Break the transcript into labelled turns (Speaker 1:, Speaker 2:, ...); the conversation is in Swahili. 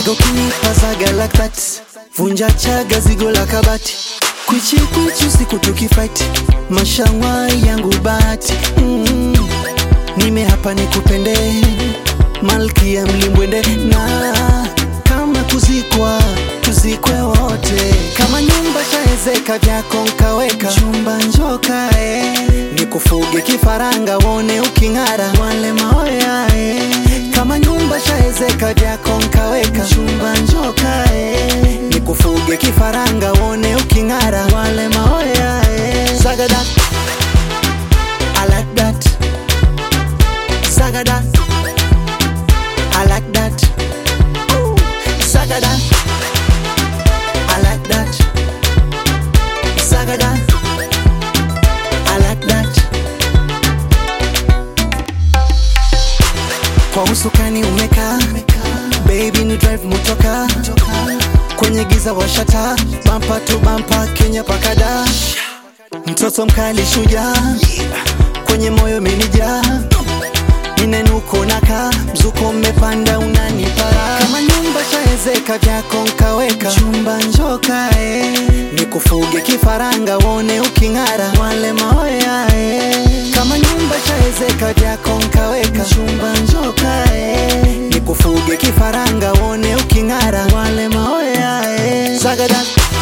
Speaker 1: Uwaga ukinipa zaga like that Vunja chaga zigo la kabati Kwichi kwichi usiku tukifight Mashangwa yangu bahati mm. Nime hapa nikupende Malkia mlimbwende na kama kuzikwa tuzikwe wote kama nyumba shaezeka vyako nkaweka chumba njoka eh. nikufuge kifaranga wone uking'ara wale maoya eh. kama nyumba shaezeka vyako nkaweka chumba njoka eh. nikufuge kifaranga wone uking'ara wale maoya eh. Sagada I like that Sagada I like that Ooh. Sagada I like that Sagada I like that Kwa usukani umeka Baby ni drive motoka Kwenye giza washata Bampa tu bampa Kenya pakada Mtoto mkali shuja Kwenye moyo menija Ninenuko naka Mzuko mmepanda unanipara Kama nyumba shaezeka vyako nkaweka Chumba njoka eh. Nikufuge kifaranga wone uking'ara Wale maoya eh. Kama nyumba shaezeka vyako nkaweka Chumba njoka eh. Nikufuge kifaranga wone uking'ara Wale maoya eh. Sagada